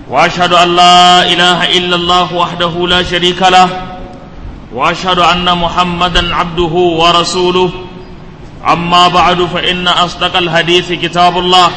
واشهد ان لا اله الا الله وحده لا شريك له واشهد ان محمدا عبده ورسوله اما بعد فان اصدق الحديث كتاب الله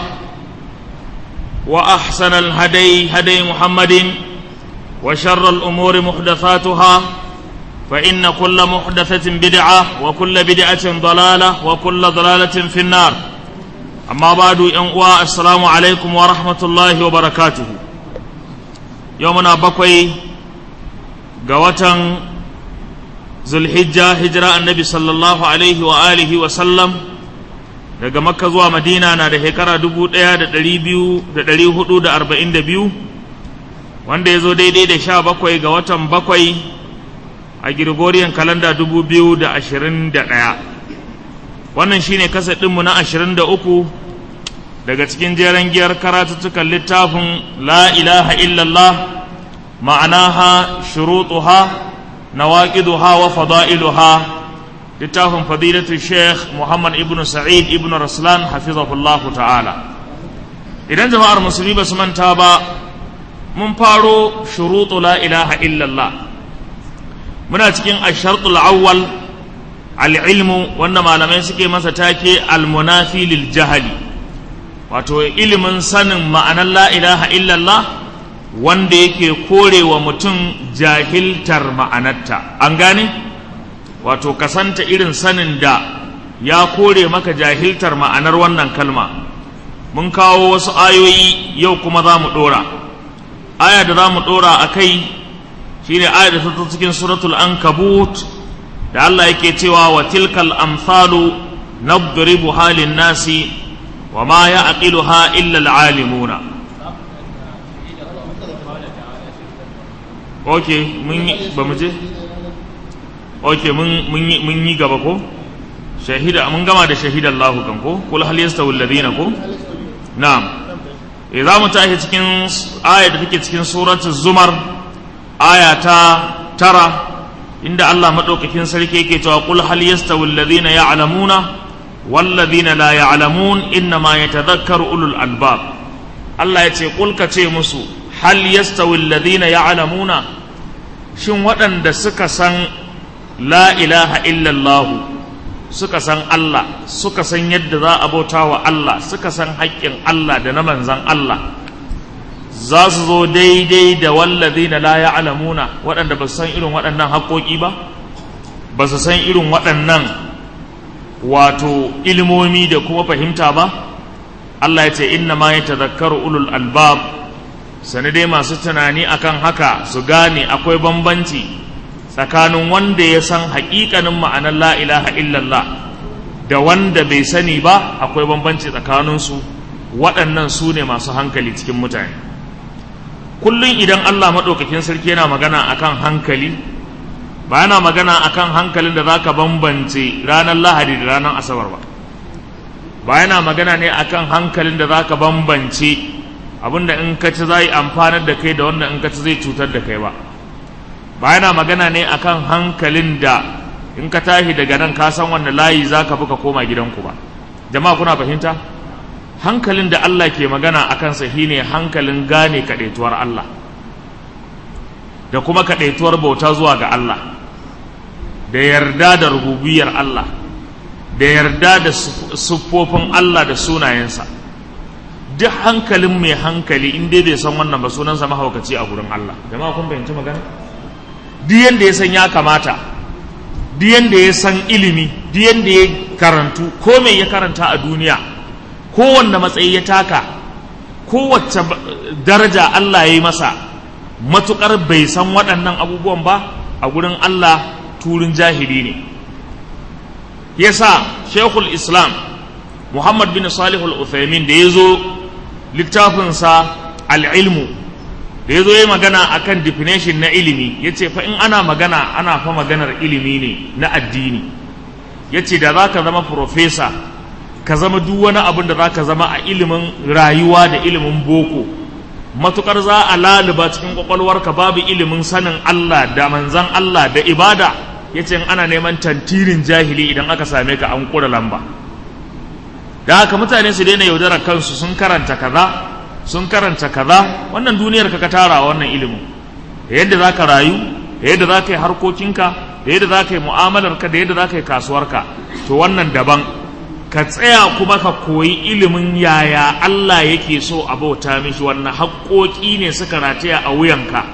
واحسن الهدي هدي محمد وشر الامور محدثاتها فان كل محدثه بدعه وكل بدعه ضلاله وكل ضلاله في النار amma ba du yan uwa assalamu alaikum wa rahmatullahi wa barakatuhu yau muna bakwai ga watan zulhijja hijira annabi sallallahu alaihi wa alihi wa sallam daga makka zuwa madina na da shekara dubu ɗaya da ɗari biyu da ɗari hudu da arba'in da biyu wanda ya zo daidai da sha bakwai ga watan bakwai a girgoriyan kalanda dubu biyu da ashirin da ɗaya wannan shine kasa ɗinmu na ashirin da uku daga cikin jeren giyar karatuttukan littafin la ilaha illallah ma'anaha shurutuha nawaqiduha wa fada'iluha littafin fadilatu sheikh muhammad ibn sa'id ibn raslan hafizahullahu ta'ala idan jama'ar musulmi ba su manta ba mun faro shurutu la ilaha illallah muna cikin ashartul awwal al'ilmu wanda malamai suke masa take almunafi lil jahali wato ilimin sanin ma'anar la ilaha illallah wanda yake korewa mutum jahiltar ma'anarta an gane wato kasanta irin sanin da ya kore maka jahiltar ma'anar wannan kalma mun kawo wasu ayoyi yau kuma za mu ɗora aya da za mu ɗora a kai shine aya da ta cikin suratul ankabut da Allah yake cewa wa tilkal amsalu nadribu halin nasi wa ma ya'qiluha illa al-alimuna okay mun ba mu je okay mun mun mun yi gaba ko shahida mun gama da shahida Allah kan ko kul hal yastawi alladhina ko na'am idza mu tashi cikin aya da take cikin suratul zumar aya ta tara inda Allah maɗaukakin sarki yake cewa qul hal yastawi alladhina ya'lamuna wal ladhina la ya'lamun innama yatadhakkaru ulul albab Allah ya ce qul ka ce musu hal yastawi alladhina ya'lamuna shin waɗanda suka san la ilaha illallah suka san Allah suka san yadda za a bauta wa Allah suka san haƙƙin Allah da na manzan Allah za su zo daidai da wallazi na la ya'lamuna waɗanda ba su san irin waɗannan haƙoƙi ba ba su san irin waɗannan wato ilimomi da kuma fahimta ba Allah ya ce inna ma yatadhakkaru ulul albab sani dai masu tunani akan haka su gane akwai bambanci tsakanin wanda ya san haƙiƙanin ma'anar la ilaha illallah da wanda bai sani ba akwai bambanci tsakaninsu waɗannan su ne masu hankali cikin mutane kullum idan Allah maɗaukakin sarki yana magana akan hankali ba yana magana akan hankalin da zaka bambance ranar lahadi da ranar asabar ba ba yana magana ne akan hankalin da zaka bambance abinda in ka ci zai amfanar da kai da wanda in ka ci zai cutar da kai ba ba yana magana ne akan hankalin da in ka tashi daga nan ka san wanda layi zaka bi ka koma gidanku ba jama'a kuna fahimta hankalin da Allah ke magana a kansa shine hankalin gane kaɗaituwar Allah da kuma kaɗaituwar bauta zuwa ga Allah da yarda da rububiyar Allah da yarda da siffofin Allah da sunayensa duk hankalin mai hankali in dai bai san wannan ba sunansa mahaukaci a gurin Allah jama'a kun fahimci magana duk yanda ya san ya kamata duk yanda ya san ilimi duk yanda ya karantu ko me ya karanta a duniya kowanne matsayi ya taka kowace daraja Allah ya yi masa matuƙar bai san waɗannan abubuwan ba a gurin Allah turin jahili ne yasa shekul islam muhammad bin salihul uthaymin da ya zo littafinsa al'ilmu da ya zo ya magana akan definition na ilimi ya ce fa in ana magana ana fa maganar ilimi ne na addini ya ce da za ka zama profesa ka zama duk wani abin da za ka zama a ilimin rayuwa da ilimin boko matukar za a laluba cikin kwakwalwarka babu ilimin sanin Allah da manzan Allah da ibada ya ce ana neman tantirin jahili idan aka same ka an kura lamba da haka mutane su daina yaudarar kansu sun karanta kaza sun karanta kaza wannan duniyar ka ka tara wannan ilimin da yadda za ka rayu da yadda za ka yi harkokinka da yadda za ka yi mu'amalarka da yadda za ka yi kasuwarka to wannan daban ka tsaya kuma ka koyi ilimin yaya Allah yake so a bauta mishi wannan haƙoƙi ne suka rataya a wuyanka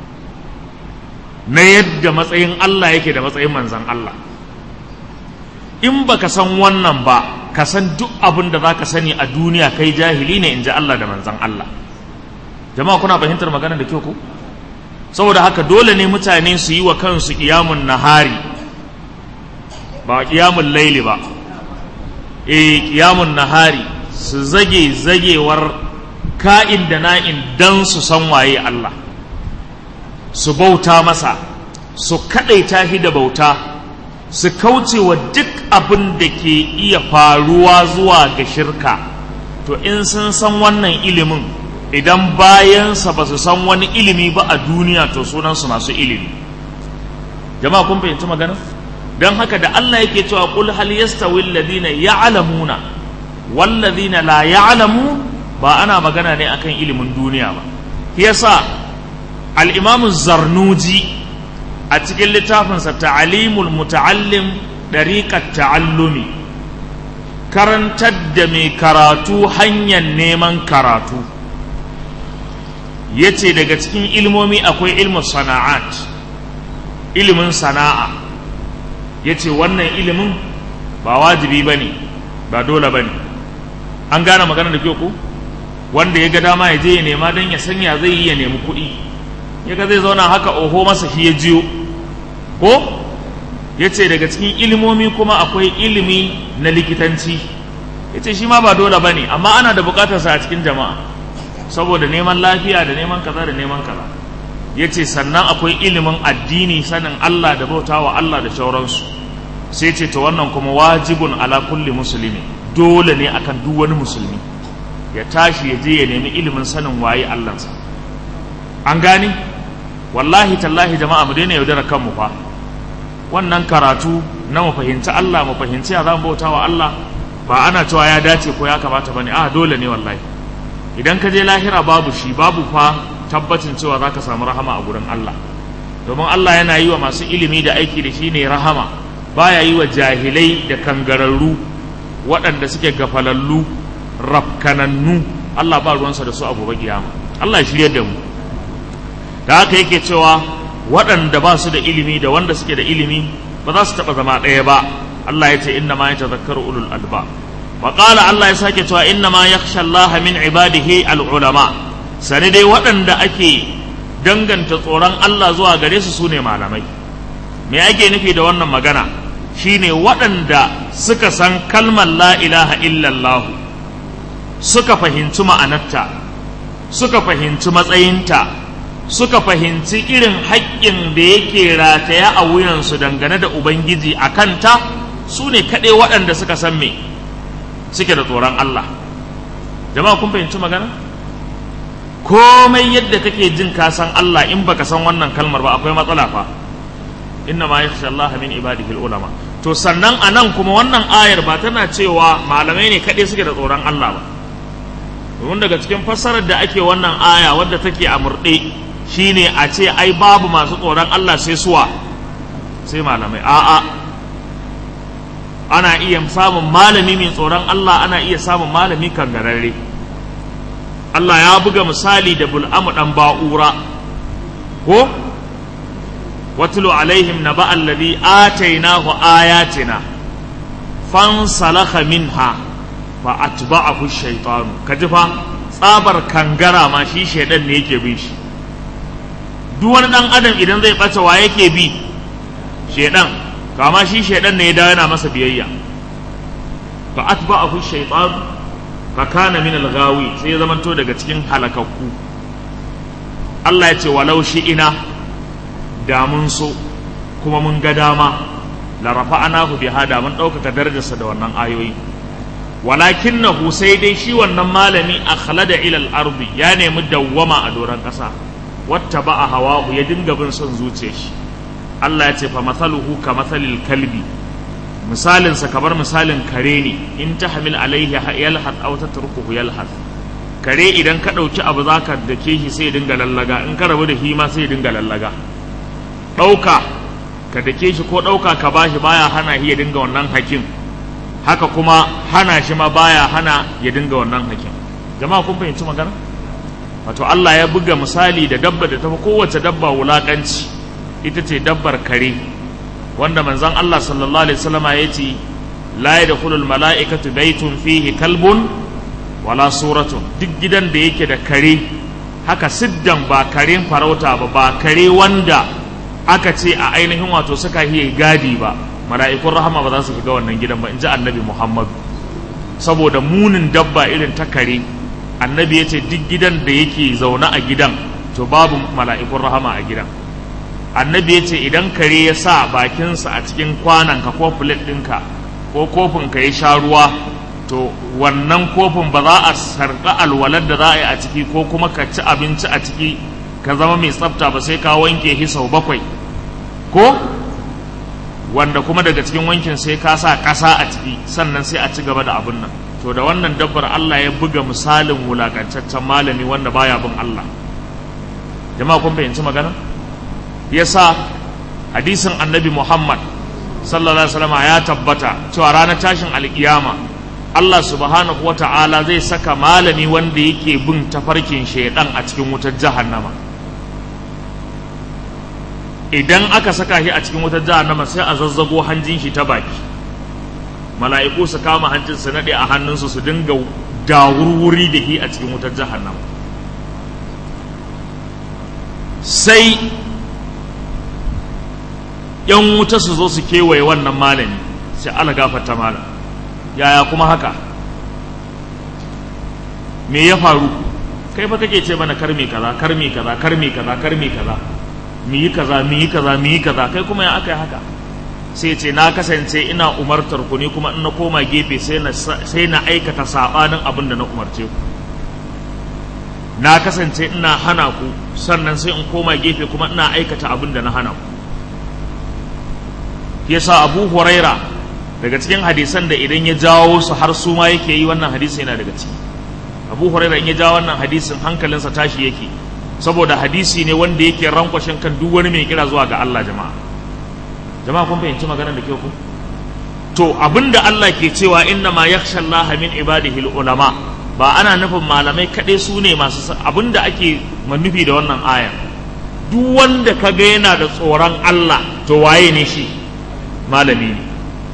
na yadda matsayin Allah yake da matsayin manzan Allah in baka san wannan ba ka san duk abin da za ka sani a duniya kai jahili ne in ji Allah da manzan Allah jama'a kuna fahimtar magana da kyau ko saboda haka dole ne mutane su yi wa kansu ƙiyamun nahari ba ƙiyamun laili ba e ƙiyamun nahari su zage zagewar ka'in da na'in dan su san waye Allah su bauta masa su kaɗaita shi da bauta su kauce wa duk abin da ke iya faruwa zuwa ga shirka to in sun san wannan ilimin idan bayansa ba su san wani ilimi ba a duniya to sunansu masu ilimi jama'a kun fahimci magana don haka da Allah yake cewa qul hal yastawi alladhina ya'lamuna wal ladhina la ya'lamu ba ana magana ne akan ilimin duniya ba yasa al-imam zarnuji a cikin littafinsa ta'alimul muta'allim dariqat ta'allumi karantar da mai karatu hanyar neman karatu ya ce daga cikin ilmomi akwai ilmin sana'at ilimin sana'a ya ce wannan ilimin ba wajibi ba ne ba dole ba ne an gane magana da ku wanda ya ga dama ya je ya nema don ya sanya zai yi ya nemi kuɗi ya ga zai zauna haka oho masa shi ya jiyo ko ya ce daga cikin ilimomi kuma akwai ilimi na likitanci ya ce shi ma ba dole ba ne amma ana da bukatarsa a cikin jama'a saboda neman lafiya da neman kaza da neman kaza ya ce sannan akwai ilimin addini sanin Allah da bauta wa Allah da shauransu sai ce ta wannan kuma wajibun ala kulli musulmi dole ne akan duk wani musulmi ya tashi ya je ya nemi ilimin sanin waye Allahnsa an gane wallahi tallahi jama'a mu daina yaudara kanmu fa wannan karatu na mu fahimci Allah mu fahimci ya zamu bauta wa Allah ba ana cewa ya dace ko ya kamata bane a dole ne wallahi idan ka je lahira babu shi babu fa tabbacin cewa za ka samu rahama a gurin Allah domin Allah yana yi wa masu ilimi da aiki da shi ne rahama baya yi wa jahilai da kangararru waɗanda suke gafalallu rafkanannu Allah ba ruwansa da su a gobe kiyama Allah ya shirye da mu da haka yake cewa waɗanda ba su da ilimi da wanda suke da ilimi ba za su taɓa zama ɗaya ba Allah ya ce inna ma ya tazakkaru ulul alba wa qala Allah ya sake cewa inna ma yakhsha Allah min ibadihi al ulama sani dai waɗanda ake danganta tsoron Allah zuwa gare su sune malamai me ake nufi da wannan magana shine waɗanda suka san kalmar la ilaha illallah suka fahimci ma'anarta suka fahimci matsayinta suka fahimci irin haƙƙin da yake rataya a wuyansu dangane da Ubangiji a kanta su ne kaɗai waɗanda suka san me suke da tsoron Allah jama'a kun fahimci magana komai yadda kake jin ka san Allah in baka san wannan kalmar ba akwai matsala fa inna ma yakhsha Allah min ibadihi ulama to sannan anan kuma wannan ayar ba tana cewa malamai ne kaɗai suke da tsoron Allah ba domin daga cikin fassarar da ake wannan aya wadda take a murɗe shine a ce ai babu masu tsoron Allah sai suwa sai malamai a'a ana iya samun malami mai tsoron Allah ana iya samun malami kangararre Allah ya buga misali da bul'amu dan ba'ura ko watlu alaihim naba alladhi atainahu ayatina fansalakha minha fa atba'ahu shaytanu kaji fa tsabar kangara ma shi shaidan ne yake bin shi duk wani dan adam idan zai ɓace wa yake bi shaidan kama shi shaidan ne ya dawo yana masa biyayya fa atba'ahu shaytan fa kana min al-ghawi sai ya zamanto daga cikin halakakku Allah ya ce walau shi ina da mun so kuma mun ga dama la rafa'anahu biha da mun ɗaukaka darajarsa da wannan ayoyi walakinnahu sai dai shi wannan malami akhlada ila al-ardi ya nemi dawwama a doron ƙasa wata ba a hawahu ya dinga bin son zuciya shi Allah ya ce fa mathaluhu ka mathalil kalbi misalinsa kamar misalin kare ne in ta hamil alaihi yalhath aw tatrukuhu yalhath kare idan ka ɗauki abu za ka dake shi sai ya dinga lallaga in ka rabu da shi ma sai ya dinga lallaga ɗauka ka dake shi ko ɗauka ka ba shi baya hana shi ya dinga wannan hakin haka kuma hana shi ma baya hana ya dinga wannan hakin jama'a kun fahimci magana wato Allah ya buga misali da dabba da tafi kowace dabba wulakanci ita ce dabbar kare wanda manzon Allah sallallahu alaihi wasallama ya ce la yadkhulul mala'ikatu baytun fihi kalbun wala suratun duk gidan da yake da kare haka siddan ba karen farauta ba ba kare wanda aka ce a ainihin wato suka yi gadi ba mala'ikun rahama ba za su shiga wannan gidan ba in ji annabi muhammadu saboda munin dabba irin ta kare annabi ya ce duk gidan da yake zaune a gidan to babu mala'ikun rahama a gidan annabi ya ce idan kare ya sa bakinsa a cikin kwananka ko filet ɗinka ko kofinka ya sha ruwa to wannan kofin ba za a sarƙa alwalar da za a yi a ciki ko kuma ka ci abinci a ciki ka zama mai tsafta ba sai ka wanke shi sau bakwai ko wanda kuma daga cikin wankin sai ka sa ƙasa a ciki sannan sai a ci gaba da abin nan to da wannan dabbar Allah ya buga misalin wulakantaccen malami wanda baya bin Allah jama'a kun fahimci magana yasa hadisin annabi Muhammad sallallahu alaihi wasallam ya tabbata cewa ranar tashin alkiyama Allah subhanahu wa ta'ala zai saka malami wanda yake bin tafarkin shaidan a cikin wutar jahannama idan aka saka shi a cikin wutar jahannama sai a zazzago hanjin shi ta baki mala'iku su kama hancin su nade a hannunsu su dinga dawurwuri da shi a cikin wutar jahannama sai yan wuta su zo su kewaye wannan malami sai ala gafarta malam yaya kuma haka me ya faru kai fa kake ce mana karmi kaza karmi kaza karmi kaza karmi kaza mu yi kaza mu yi kaza mu yi kaza kai kuma ya aka yi haka sai ce na kasance ina umartar ku ne kuma in na koma gefe sai na sai na aikata sabanin abin da na umarce ku na kasance ina hana ku sannan sai in koma gefe kuma ina aikata abin da na hana ku yasa abu huraira daga cikin hadisan da idan ya jawo su har su ma yake yi wannan hadisi yana daga ciki abu huraira in ya jawo wannan hadisin hankalinsa tashi yake saboda hadisi ne wanda yake rankwashin kan duk wani mai kira zuwa ga Allah jama'a jama'a kun fahimci maganar da ke ku to abinda Allah ke cewa inna ma yakhsha Allah min ibadihi ulama ba ana nufin malamai kaɗai su ne masu abinda ake manufi da wannan aya duk wanda ka ga yana da tsoron Allah to waye ne shi malami ne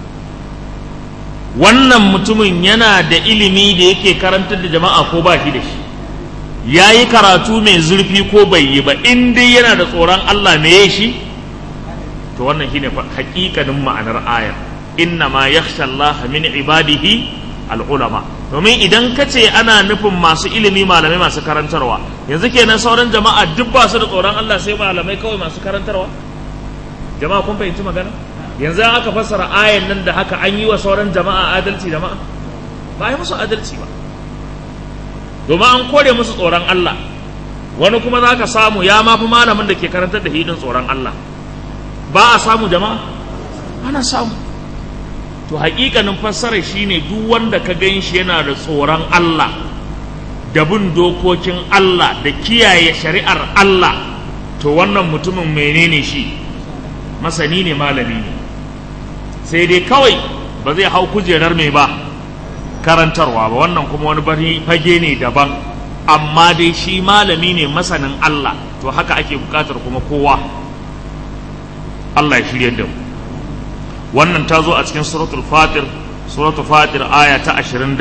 wannan mutumin yana da ilimi da yake karantar da jama'a ko ba shi da shi ya yi karatu mai zurfi ko bai yi ba in dai yana da tsoron Allah me ya shi to wannan shine hakikanin ma'anar ayar inna ma yakhsha Allah min ibadihi al-ulama domin idan ka ce ana nufin masu ilimi malamai masu karantarwa yanzu kenan sauran jama'a duk ba su da tsoron Allah sai malamai kawai masu karantarwa jama'a kun fahimci magana yanzu aka fassara ayan nan da haka an yi wa sauran jama'a adalci jama'a ba yi musu adalci ba domin an kore musu tsoron Allah wani kuma za ka samu ya mafi malamin da ke karantar da hidin tsoron Allah ba a samu jama'a ana samu to hakikanin fassara shine duk wanda ka gan shi yana da tsoron Allah da bin dokokin Allah da kiyaye shari'ar Allah to wannan mutumin menene shi masani ne malami ne sai dai kawai ba zai hau kujerar mai ba karantarwa ba wannan kuma wani bari fage ne daban amma dai shi malami ne masanin Allah to haka ake bukatar kuma kowa Allah ya shirya da mu wannan ta zo a cikin suratul fatir suratul fatir aya ta 27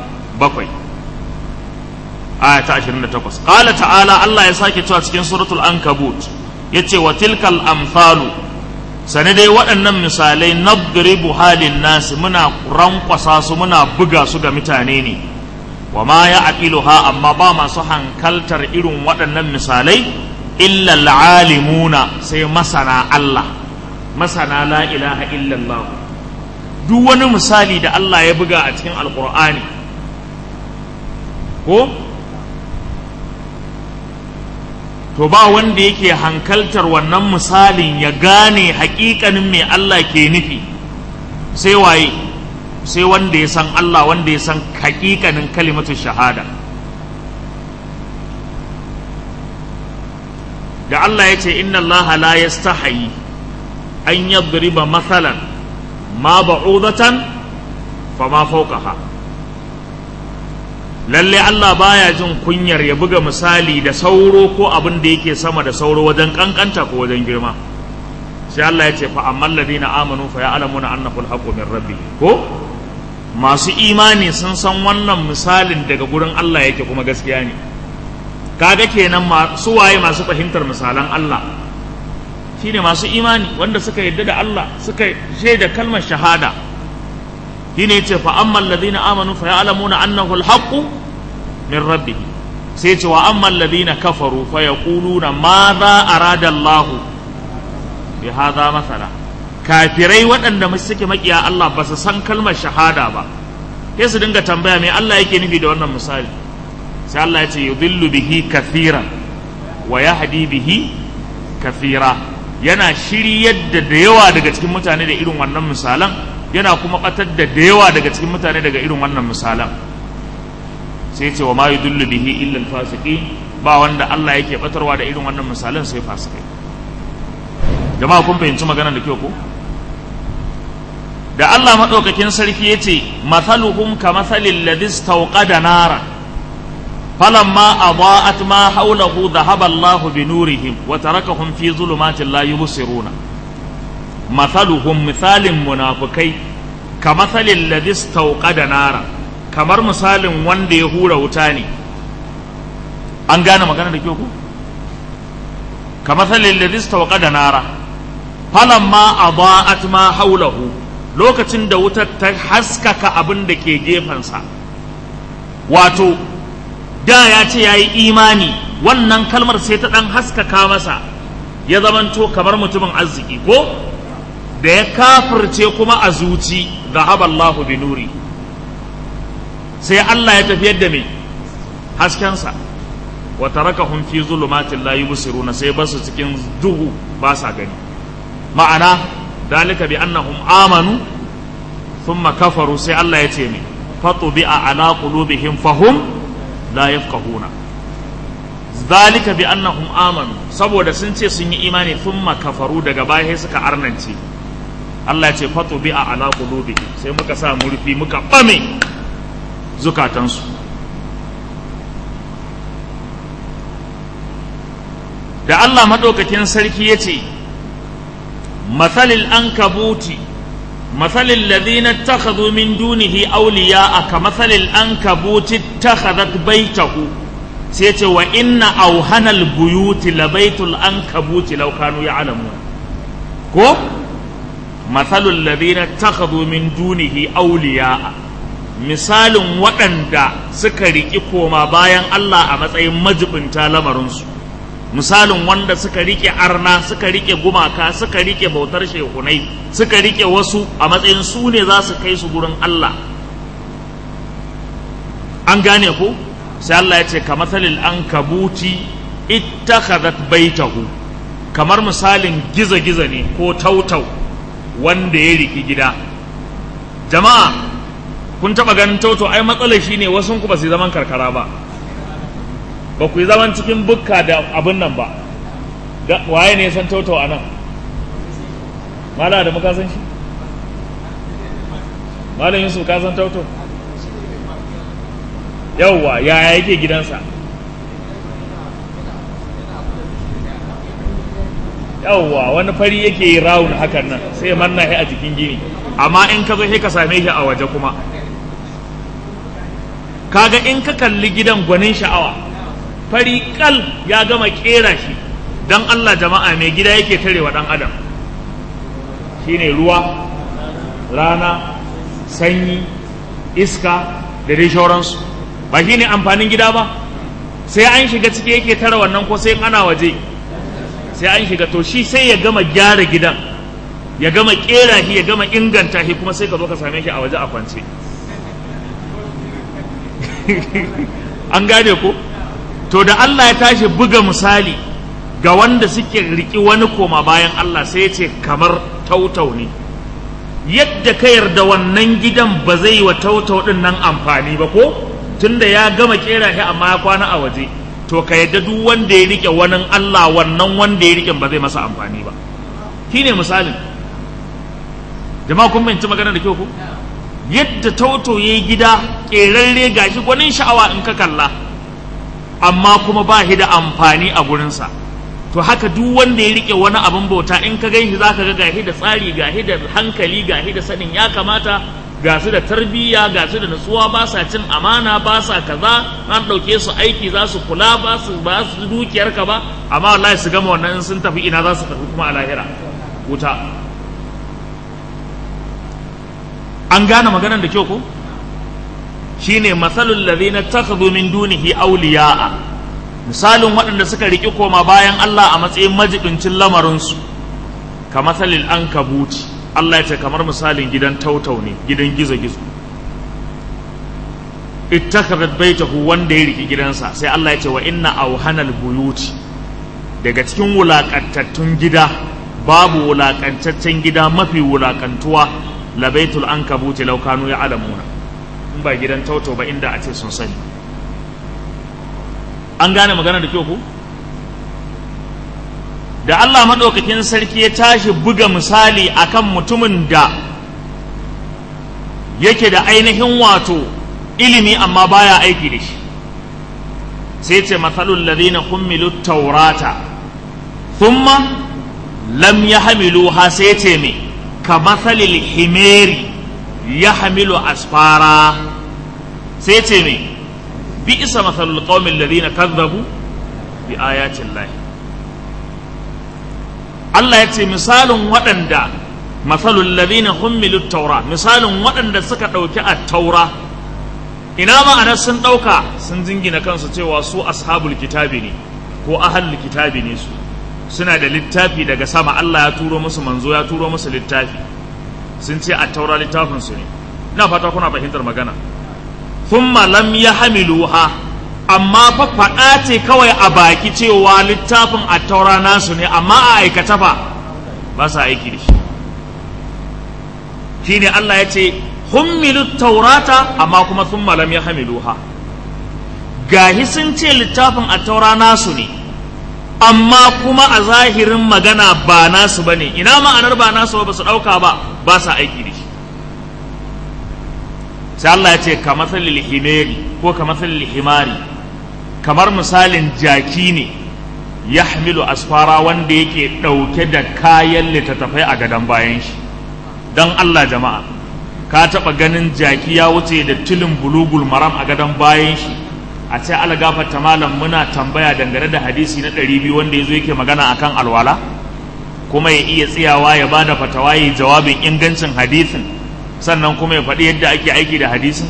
aya ta 28 qala ta'ala Allah ya sake cewa cikin suratul ankabut yace wa tilkal amsalu sani dai waɗannan misalai nadribu halin nasi muna rankwasa su muna buga su ga mutane ne wa ma ya aqiluha amma ba masu hankaltar irin waɗannan misalai illa alimuna sai masana Allah masana la ilaha illallah duk wani misali da Allah ya buga a cikin alkur'ani ko to ba wanda yake hankaltar wannan misalin ya gane hakikanin me Allah ke nufi sai waye sai wanda ya san Allah wanda ya san hakikanin kalimatu shahada da Allah ya ce inna Allah la yastahi an yadriba mathalan ma ba'udatan fa ma fawqaha lalle Allah baya jin kunyar ya buga misali da sauro ko abin da yake sama da sauro wajen kankanta ko wajen girma sai Allah ya ce fa ammal ladina amanu fa ya'lamuna annahu al-haqqu min rabbi ko masu imani sun san wannan misalin daga gurin Allah yake kuma gaskiya ne kaga kenan su waye masu fahimtar misalan Allah shine masu imani wanda suka yadda da Allah suka shaida kalmar shahada shine yace fa ammal ladina amanu fa ya'lamuna annahu al-haqqu min rabbih sai yace wa ammal ladina kafaru fa yaquluna madha arada Allah bi hadha masala kafirai waɗanda suke makiya Allah ba su san kalmar shahada ba sai su dinga tambaya me Allah yake nufi da wannan misali sai Allah ya ce yudillu bihi kathiran wa yahdi bihi kathira yana shiryar da da yawa daga cikin mutane da irin wannan misalan yana kuma batar da da yawa daga cikin mutane daga irin wannan misalan sai ce wa ma yudillu bihi illa al-fasiqin ba wanda Allah yake batarwa da irin wannan misalan sai fasikai jama'a kun fahimci magana da kyau ko da Allah maɗaukakin sarki ya ce mathaluhum ka mathalin ladis tauqada nara falamma adaa'at ma hawlahu dhahaba Allahu bi nurihim wa tarakahum fi zulumatin la yubsiruna mathaluhum misalin munafikai ka mathalin ladis tauqada nara kamar misalin wanda ya hura wuta ne an gane magana da kyau ko ka mathalin ladis tauqada nara falamma adaa'at ma hawlahu lokacin da wutar ta haskaka abin da ke gefensa wato da ya ce ya yi imani wannan kalmar sai ta ɗan haskaka masa ya zamanto kamar mutumin arziki ko da ya kafirce kuma a zuci da haballahu bi nuri sai Allah ya tafiyar da mai haskensa wa tarakahum fi zulumatin la yubsiruna sai basu cikin duhu ba sa gani ma'ana ذلك بأنهم آمنوا ثم كفروا سي الله يتيمي فطبع على قلوبهم فهم لا يفقهون ذلك بأنهم آمنوا saboda sun ce sun yi imani thumma kafaru daga baya suka arnance Allah ya ce fatubi a ala qulubihim sai muka sa murfi muka bame zukatansu da Allah madaukakin sarki ya ce مثل الأنكبوت مثل الذين اتخذوا من دونه أولياء كمثل الأنكبوت اتخذت بيته سيتي وإن أوهن البيوت لبيت الأنكبوت لو كانوا يعلمون كو مثل الذين اتخذوا من دونه أولياء misalin waɗanda suka riƙi koma bayan Allah a matsayin majibinta lamarinsu misalin wanda suka rike arna suka rike gumaka suka rike bautar shehunai suka rike wasu a matsayin su ne za su kai su gurin Allah an gane ku sai Allah ya ce ka matsalil an kabuti ittakhadhat baitahu kamar misalin giza-giza ne ko tautau wanda ya riki gida jama'a kun taba ganin tautau ai matsalar shine wasu ku ba su zaman karkara ba ba ku yi zaman cikin bukka da abin nan ba waye ne san tautau a nan mala da muka san shi malam yusuf ka san tautau yauwa yaya yake gidansa yauwa wani fari yake yi rawun hakan nan sai ya manna shi a jikin gini amma in ka zo sai ka same shi a waje kuma kaga in ka kalli gidan gwanin sha'awa fari kal ya gama kera shi don Allah jama'a mai gida yake tarewa dan adam shine ruwa rana sanyi iska da dai shauransu ba shine amfanin gida ba sai an shiga ciki yake tara wannan ko sai ana waje sai an shiga to shi sai ya gama gyara gidan ya gama kera shi ya gama inganta shi kuma sai ka zo ka same shi a waje a kwance an gane ko to da Allah ya tashi buga misali ga wanda suke riki wani koma bayan Allah sai ya ce kamar tautau ne yadda ka yarda wannan gidan ba zai wa tautau din nan amfani ba ko tunda ya gama kera shi amma ya kwana a waje to to ka yadda duk wanda ya rike wani Allah wannan wanda ya rike ba zai masa amfani ba shine misalin jama'a kun fahimci magana da kyau ko yadda tauto yayi gida kerarre gashi gwanin sha'awa in ka kalla amma kuma ba shi da amfani a gurinsa to haka duk wanda ya rike wani abin bauta in ka gan shi za ka ga gashi da tsari gashi da hankali gashi da sanin ya kamata ga su da tarbiyya ga su da nutsuwa ba sa cin amana ba sa kaza an ɗauke su aiki za su kula ba su ba su dukiyar ka ba amma wallahi su gama wannan in sun tafi ina za su tafi kuma a lahira wuta an gane maganar da kyau ko shine masalul ladhina takhadhu min dunihi awliya'a misalin waɗanda suka riki koma bayan Allah a matsayin majibincin lamarinsu ka masalil ankabuti Allah ya ce kamar misalin gidan tautau ne gidan gizo-gizo ittakhadhat baitahu wanda ya riki gidansa sai Allah ya ce wa inna awhanal buyuti daga cikin wulakantattun gida babu wulakantaccen gida mafi wulakantuwa labaitul ankabuti law kanu ya'lamuna in ba gidan tauto ba inda a ce sun sani an gane magana da kyau ku da Allah maɗaukakin sarki ya tashi buga misali akan mutumin da yake da ainihin wato ilimi amma baya aiki da shi sai ce matsalul ladina hummilu taurata thumma lam yahmiluha sai ce me ka matsalil himeri ya hamilu asfara sai ce me bi isa matsalul qaumin ladina kazzabu bi ayatin lahi Allah ya ce misalin waɗanda matsalul ladina hummilu taura misalin waɗanda suka ɗauki a taura ina ma'anar sun ɗauka sun jingina kansu cewa su ashabul kitabi ne ko ahalul kitabi ne su suna da littafi daga sama Allah ya turo musu manzo ya turo musu littafi sun ce a taura littafin su ne ina fata kuna fahimtar magana thumma lam yahmiluha amma fa faɗa ce kawai a baki cewa littafin a taura nasu ne amma a aikata fa ba sa aiki da shi shine Allah ya ce hummilu taurata amma kuma sun malam ya hamiluha gahi sun ce littafin a taura nasu ne amma kuma a zahirin magana ba nasu ba ne ina ma'anar ba nasu ba su ɗauka ba ba sa aiki da shi sai Allah ya ce ka matsalil himeri ko ka matsalil himari kamar misalin jaki ne ya hamilu asfara wanda yake ɗauke da kayan littattafai a gadon bayan shi don Allah jama'a ka taɓa ganin jaki ya wuce da tilin bulugul maram a gadon bayan shi a ce ala gafarta malam muna tambaya dangane da hadisi na ɗari biyu wanda ya zo yake magana akan alwala kuma ya iya tsayawa ya ba da fatawa ya jawabin ingancin hadisin sannan kuma ya faɗi yadda ake aiki da hadisin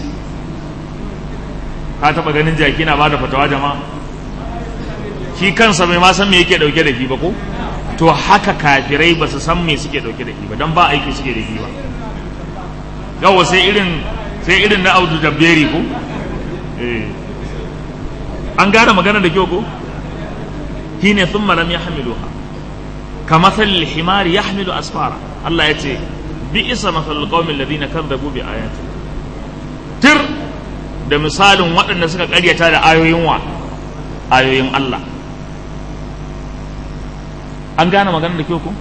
ka taɓa ganin jaki na ba da fatawa jama'a shi kansa bai ma san me yake ɗauke da shi ba ko to haka kafirai ba su san me suke ɗauke da shi ba don ba aiki suke da shi ba yawa sai irin sai irin na audu jabberi ko eh an gane magana da kyau ko shine thumma lam yahmiluha kama thal himari yahmilu asfara Allah ya ce bi isa mathal qaumil ladina kadzabu bi ayati tir da misalin waɗanda suka ƙaryata da ayoyin wa ayoyin Allah an gane magana da kyau ko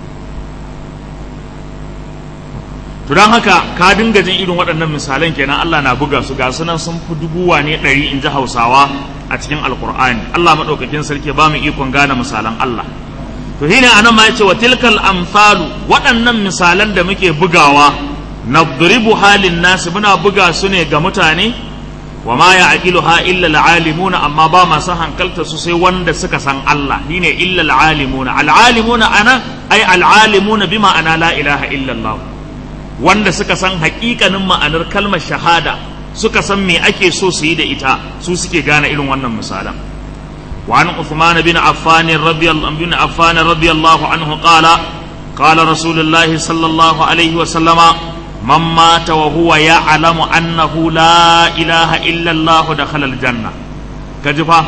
to don haka ka dinga jin irin waɗannan misalan kenan Allah na buga su ga sunan sun fi dubuwa ne ɗari in ji hausawa a cikin alkur'ani Allah maɗaukakin sarki ba mu ikon gane misalan Allah to shine anan ma yace wa tilkal amsalu waɗannan misalan da muke bugawa nadribu halin nasu muna buga su ne ga mutane wa ma ya'qiluha illa al'alimuna amma ba masu hankalta su sai wanda suka san Allah shine illa al'alimuna al'alimuna ana ai al'alimuna bima ana la ilaha illa Allah wanda suka san haƙiƙanin ma'anar kalmar shahada suka san me ake so su yi da ita su suke gane irin wannan misalan وعن عثمان بن عفان رضي الله بن عفان رضي الله عنه قال قال رسول الله صلى الله عليه وسلم من مات وهو يعلم أنه لا إله إلا الله دخل الجنة كجفا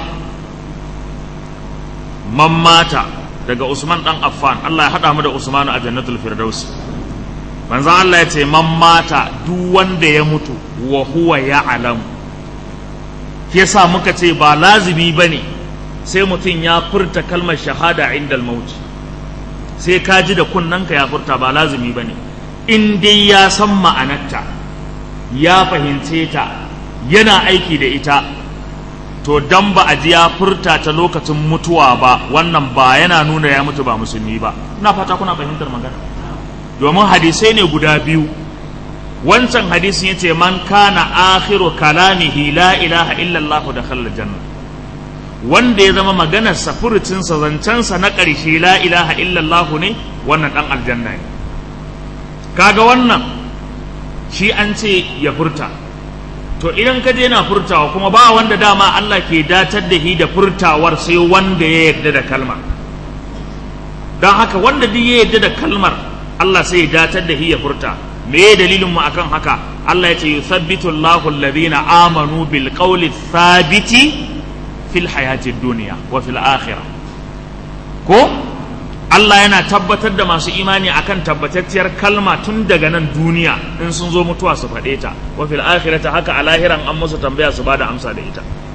من مات daga Usman dan Affan Allah ya hada mu da Usman a Jannatul Firdaus manzon Allah ya ce man mata duk wanda ya mutu wa huwa ya'lam yasa muka ce ba lazimi bane sai mutum ya furta kalmar shahada inda mauti sai ka ji da kunnanka ya furta ba lazumi ba ne in dai ya san ma'anarta ya fahimce ta yana aiki da ita to dan ba a ji ya furta ta lokacin mutuwa ba wannan ba yana nuna ya mutu ba musulmi ba ina fata kuna fahimtar magana domin hadisai ne guda biyu wancan hadisin yace man kana akhiru kalamihi la ilaha illallah da khalla janna wanda ya zama maganar sa furucin sa zancen sa na ƙarshe la ilaha illallah ne wannan dan aljanna ne kaga wannan shi an ce ya furta to idan ka je na furtawa kuma ba wanda dama Allah ke datar da shi da furtawar sai wanda ya yarda da kalmar don haka wanda duk ya yarda da kalmar Allah sai ya datar da shi ya furta me dalilin mu akan haka Allah ya ce yuthabbitu Allahu alladhina amanu bil qawli thabiti fil hayatid dunya wa fil akhirah ko Allah yana tabbatar da masu imani akan tabbatacciyar kalma tun daga nan duniya in sun zo mutuwa su faɗe ta wa fil akhirati haka a lahiran an musu tambaya su bada amsa da ita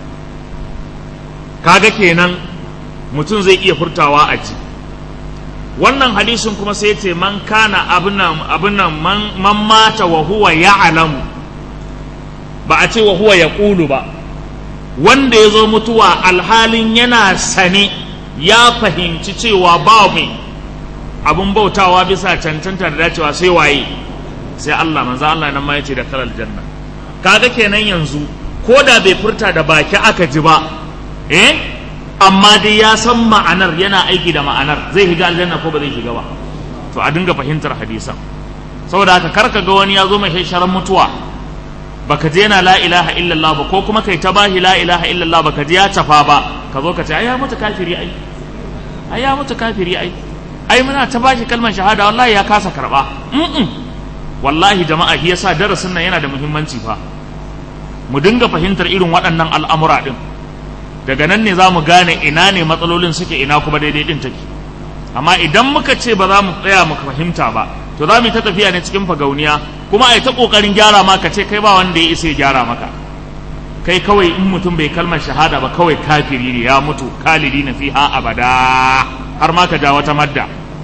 kaga kenan mutum zai iya furtawa a ji wannan hadisin kuma sai ce man kana abinan abinan man, man mata wa huwa ya'lamu ba a ce wa huwa yaqulu ba wanda ya zo mutuwa alhalin yana sane ya fahimci cewa ba mai abun bautawa bisa cancanta da dacewa sai waye sai Allah manzo Allah nan ma yace da kalal janna kaga kenan yanzu ko da bai furta da baki aka ji ba eh amma dai ya san ma'anar yana aiki da ma'anar zai shiga aljanna ko ba zai shiga ba to a dinga fahimtar hadisan saboda haka karka ga wani ya zo mai sharan mutuwa baka je yana la ilaha illallah ba ko kuma kai ta bahi la ilaha illallah baka je ya tafa ba ka zo ka ce ai ya mutu kafiri ai ai ya mutu kafiri ai ai muna ta bashi kalmar shahada wallahi ya kasa karba mm wallahi jama'a shi yasa darasin nan yana da muhimmanci fa mu dinga fahimtar irin waɗannan al'amura din daga nan ne za mu gane ina ne matsalolin suke ina kuma daidai din take amma idan muka ce ba za mu tsaya mu fahimta ba to za mu yi ta tafiya ne cikin fagauniya kuma ai ta kokarin gyara ma ka ce kai ba wanda ya isa ya gyara maka kai kawai in mutum bai kalmar shahada ba kawai kafiri ne ya mutu kalidi na fiha abada har ma ka ja wata madda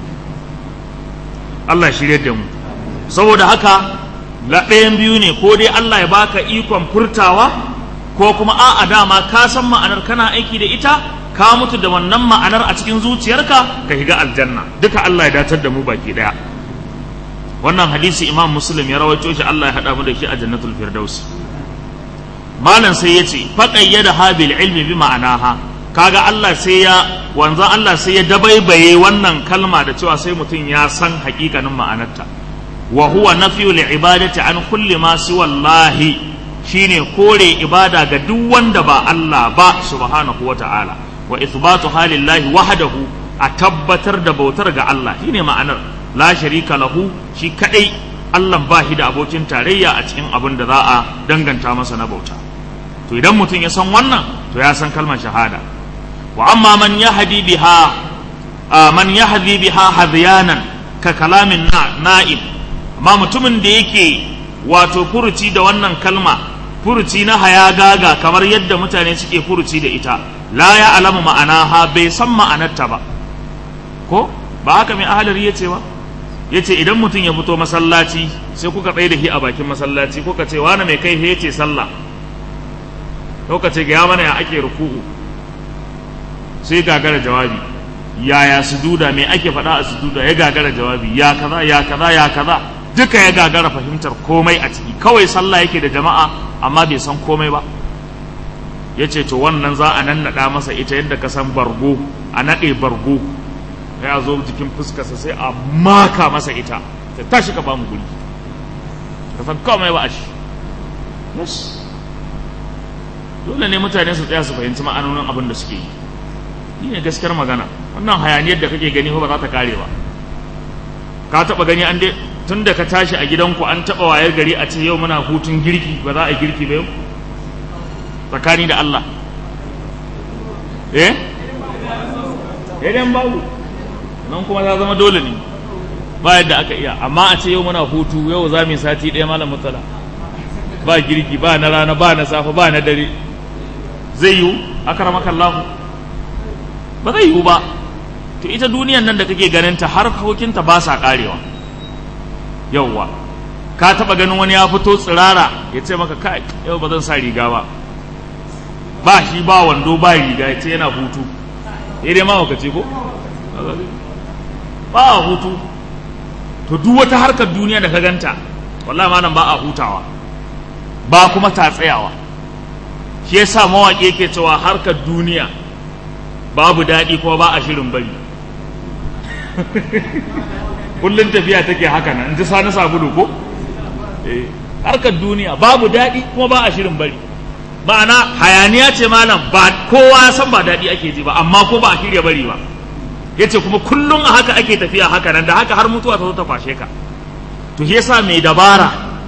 Allah shirye da mu saboda haka la ɗayan biyu ne ko dai Allah ya baka ikon furtawa ko kuma a'a dama ka san ma'anar kana aiki da ita ka mutu da wannan ma'anar a cikin zuciyarka ka shiga aljanna duka Allah ya datar da mu baki daya wannan hadisi imam muslim ya rawaito shi Allah ya hada mu da shi a jannatul firdaus malam sai yace faqayyada habil ilmi bi ma'anaha kaga Allah sai ya wanzan Allah sai ya dabaibaye wannan kalma da cewa sai mutum ya san hakikanin ma'anarta wa huwa nafyu li ibadati an kulli ma siwa wallahi shine kore ibada ga duk wanda ba Allah ba subhanahu wa ta'ala wa ithbatu halillahi wahdahu a tabbatar da bautar ga Allah shine ma'anar la sharika lahu shi kadai Allah ba shi da abokin tarayya a cikin abin da za a danganta masa na bauta to idan mutum ya san wannan to ya san kalmar shahada wa amma man yahdi biha man yahdi biha hadyanan ka kalamin na'im amma mutumin da yake wato furuci da wannan kalma furuci na haya gaga kamar yadda mutane suke furuci da ita la ya alamu ma'anaha bai san ma'anarta ba ko ba haka mai ahalar ya ce ba ya ce idan mutum ya fito masallaci sai kuka tsaye da shi a bakin masallaci kuka ce wani mai kai ya ce sallah kuka ce ga ya mana ya ake ruku'u sai gagara jawabi yaya sujuda me ake faɗa a sujuda ya gagara jawabi ya kaza ya kaza ya kaza duka ya gagara fahimtar komai a ciki kawai sallah yake da jama'a amma bai san komai ba ya ce to wannan za a nannaɗa masa ita yadda ka san bargo a naɗe bargo ya zo jikin fuskarsa sai a maka masa ita ta tashi ka ba mu guri ka san komai ba a shi yes dole ne mutane su tsaya su fahimci ma'anonin abin da suke yi ni ne gaskiyar magana wannan hayaniyar da kake gani ba za ta kare ba ka taɓa gani an dai tun da ka tashi a gidanku an taɓa wayar gari a ce yau muna hutun girki ba za a girki ba yau tsakani da Allah eh idan babu nan kuma ta zama dole ne ba yadda aka iya amma a ce yau muna hutu yau za mu yi sati ɗaya malam mutala ba girki ba na rana ba na safe ba na dare zai yiwu akaramaka Allah ba zai yiwu ba to ita duniyan nan da kake ganin ta har harkokinta ba sa karewa yauwa ka taba ganin wani ya fito tsirara ya ce maka kai yau ba zan sa riga ba ba shi ba wando ba riga ya ce yana hutu ya dai ma ce ko ba a hutu to duk wata harkar duniya da ka ganta wallahi malam ba a hutawa ba kuma ta tsayawa shi yasa mawaƙi yake cewa harkar duniya babu daɗi kuma ba a shirin bari kullum tafiya take haka nan in ji sani sabulu ko eh harkar duniya babu daɗi kuma ba a shirin bari ma'ana hayaniya ce malam ba kowa san ba daɗi ake ji ba amma ko ba a shirya bari ba yace kuma kullum a haka ake tafiya haka nan da haka har mutuwa ta zo ta kwashe ka to shi yasa mai dabara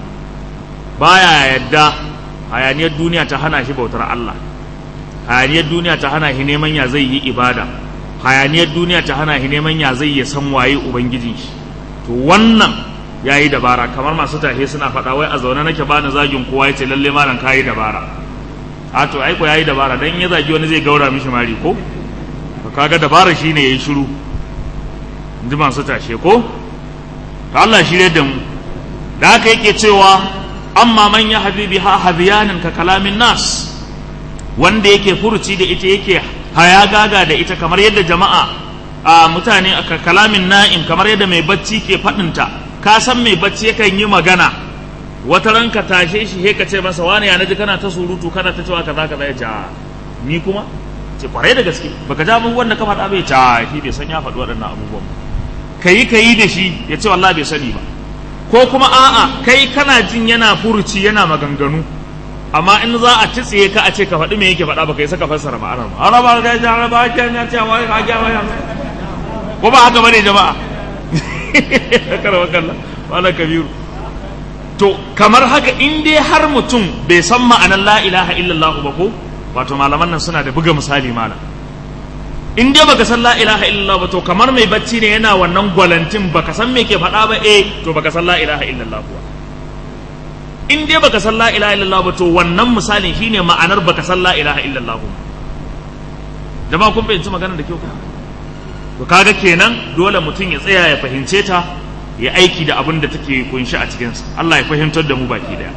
baya yadda hayaniyar duniya ta hana shi bautar Allah hayaniyar duniya ta hana shi neman ya zai yi ibada hayaniyar duniya ta hana shi neman ya zai ya san waye ubangijin shi to wannan ya yi dabara kamar masu tahe suna faɗa wai a zaune nake bani zagin kowa ya ce lalle malam ka yi dabara a to ai ko ya yi dabara dan ya zagi wani zai gaura mishi mari ko to kaga dabara shine yayi shiru in ji masu tashe ko to Allah shirye da mu da haka yake cewa amma man ya habibi ha hadiyanin ka kalamin nas wanda yake furuci da ita yake haya gaga da ita kamar yadda jama'a a mutane aka kalamin na'im kamar yadda mai bacci ke faɗinta ka san mai bacci yakan yi magana wata ran ka tashe shi he ka ce masa wani ya naji kana ta surutu kana ta cewa kaza kaza ya ce ni kuma ce kwarai da gaske baka ja abubuwan da ka faɗa bai ce shi bai san ya faɗi waɗannan abubuwan kayi kayi da shi ya ce wallahi bai sani ba ko kuma a'a kai kana jin yana furuci yana maganganu amma in za a titsiye ka a ce ka faɗi me yake faɗa baka yi saka fassara ma'anar ba ana ba ga ja ba ke na ce wa ka ga wa ko ba haka bane jama'a kar wa kallah wala kabiru to kamar haka in dai har mutum bai san ma'anar la ilaha illallah ba ko wato malaman nan suna da buga misali malam in dai baka san la ilaha illallah ba to kamar mai bacci ne yana wannan gwalantin baka san me ke faɗa ba eh to baka san la ilaha illallah ba in dai baka san la ilaha illallah ba to wannan misalin shine ma'anar baka san la ilaha illallah ba jama'a kun fahimci maganar da kyau to kaga kenan dole mutum ya tsaya ya fahimce ta ya aiki da abin da take kunshi a cikinsa Allah ya fahimtar da mu baki daya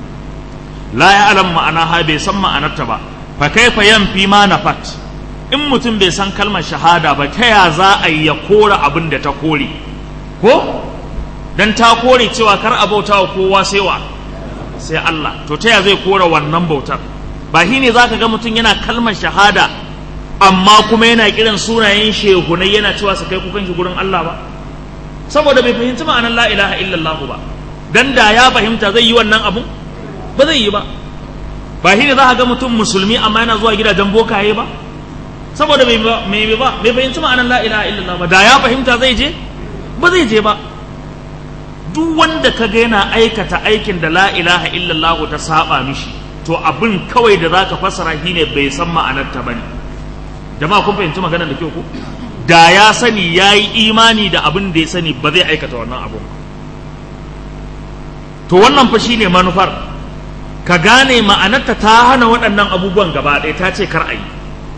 la ya alam ma'ana ha bai san ma'anarta ba fa kaifa yanfi ma nafat in mutum bai san kalmar shahada ba ta ya za a yi ya kora abin da ta kore ko dan ta kore cewa kar a bauta wa kowa sai wa sai Allah to ta ya zai kora wannan bautar ba shi ne za ka ga mutum yana kalmar shahada amma kuma yana kiran sunayen shehunai yana cewa su kai kukan shi gurin Allah ba saboda bai fahimci ma'anar la ilaha illallah ba dan da ya fahimta zai yi wannan abun ba zai yi ba ba shi ne za ka ga mutum musulmi amma yana zuwa gidajen bokaye ba saboda bai ba bai fahimci ma'anar la ilaha illallah ba da ya fahimta zai je ba zai je ba duk wanda ka ga yana aikata aikin da la ilaha illallah ta saba mishi to abin kawai da zaka fassara shine bai san ma'anar ta bane jama'a kun fahimci maganar da kyau ko da ya sani ya yi imani da abin da ya sani ba zai aikata wannan abun to wannan fa shine manufar ka gane ma'anarta ta hana waɗannan abubuwan gaba ɗaya ta ce kar a yi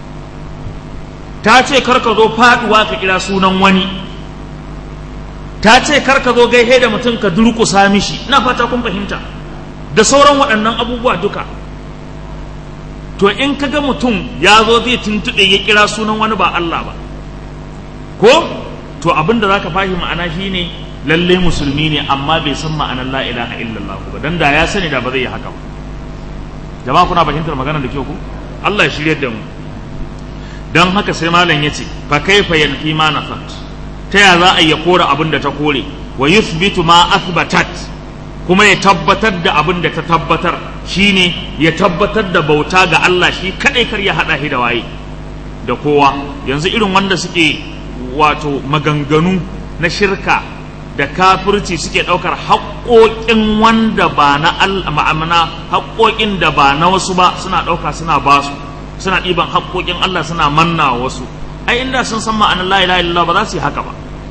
ta ce kar ka zo faɗuwa ka kira sunan wani ta ce kar ka zo gaihe da mutum ka durƙusa mishi ina fata kun fahimta da sauran waɗannan abubuwa duka to in ka ga mutum ya zo zai tuntuɗe ya kira sunan wani ba Allah ba ko to abin da zaka fahimci ma'ana shine lalle musulmi ne amma bai san ma'anar la ilaha illallah ba dan da ya sani da ba zai yi haka ba jama'a kuna fahimtar magana da kyau ku Allah ya shirye da mu dan haka sai malam yace fa kaifa yanfi ma nafat ta ya za a yi kora abin da ta kore wa yuthbitu ma athbatat kuma ya tabbatar da abin da ta tabbatar shine ya tabbatar da bauta ga Allah shi kadai kar ya hada shi da waye da kowa yanzu irin wanda suke wato maganganu na shirka da kafirci suke ɗaukar haƙoƙin wanda ba na ma'amana haƙoƙin da ba na wasu ba suna ɗauka suna ba su suna ɗiban haƙoƙin Allah suna manna wasu ai inda sun san ma'anar la ilaha illallah ba za su yi haka ba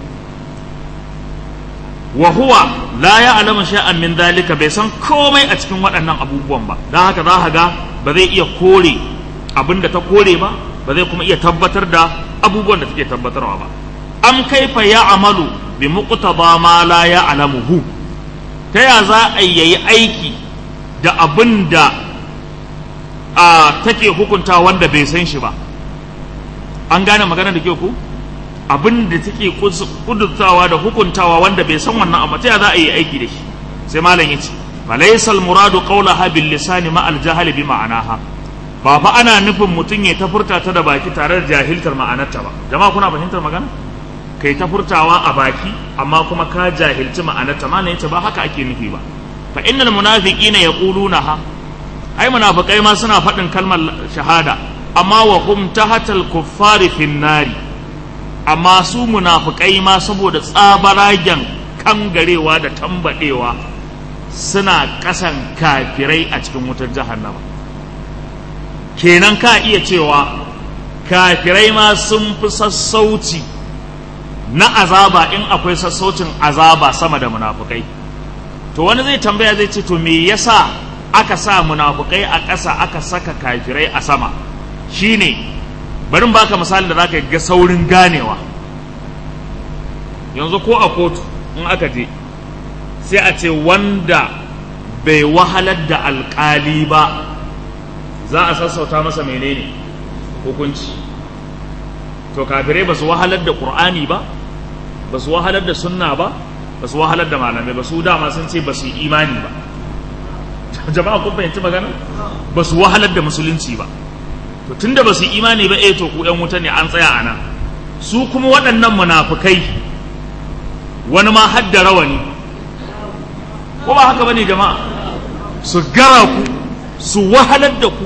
wa huwa la ya'lamu shay'an min dalika bai san komai a cikin waɗannan abubuwan ba dan haka za ka ga ba zai iya kore abin da ta kore ba ba zai kuma iya tabbatar da abubuwan da take tabbatarwa ba am kaifa ya amalu bi muqtada ma la ya alamuhu ta ya za a yi aiki da abin da a take hukunta wanda bai san shi ba an gane magana da ke ku abin da take kudurtawa da hukuntawa wanda bai san wannan amma ta ya za a yi aiki da shi sai malam ya ce falaysa al-muradu qawlaha bil lisani ma al-jahl bi ma'anaha ba fa ana nufin mutum ya ta furta ta da baki tare da jahiltar ma'anarta ba jama'a kuna fahimtar magana kai ta furtawa a baki amma kuma ka jahilci ma'anarta ma ne ba haka ake nufi ba fa innal munafiqina yaqulunaha ai munafikai ma suna faɗin kalmar shahada amma wa hum tahatal kuffari fin nari amma su munafikai ma saboda tsabaragen kangarewa da tambadewa suna kasan kafirai a cikin wutar jahannama kenan ka iya cewa kafirai ma sun fi sassauci na azaba in akwai sassaucin azaba sama da munafukai to wani zai tambaya zai ce to me yasa aka sa munafukai a ƙasa aka saka kafirai a sama shine bari baka misali da zaka ga saurin ganewa yanzu ko a kotu in aka je sai a ce wanda bai wahalar da alƙali ba za a sassauta masa menene hukunci to kafirai ba su wahalar da ƙur'ani ba ba su wahalar da sunna ba ba su wahalar da malamai ba su dama sun ce ba su yi imani ba jama'a kun fahimci magana ba su wahalar da musulunci ba to tunda ba su yi imani ba eh to ku yan wuta ne an tsaya a nan su kuma waɗannan munafukai wani ma hadda rawani ko ba haka bane jama'a su gara ku su wahalar da ku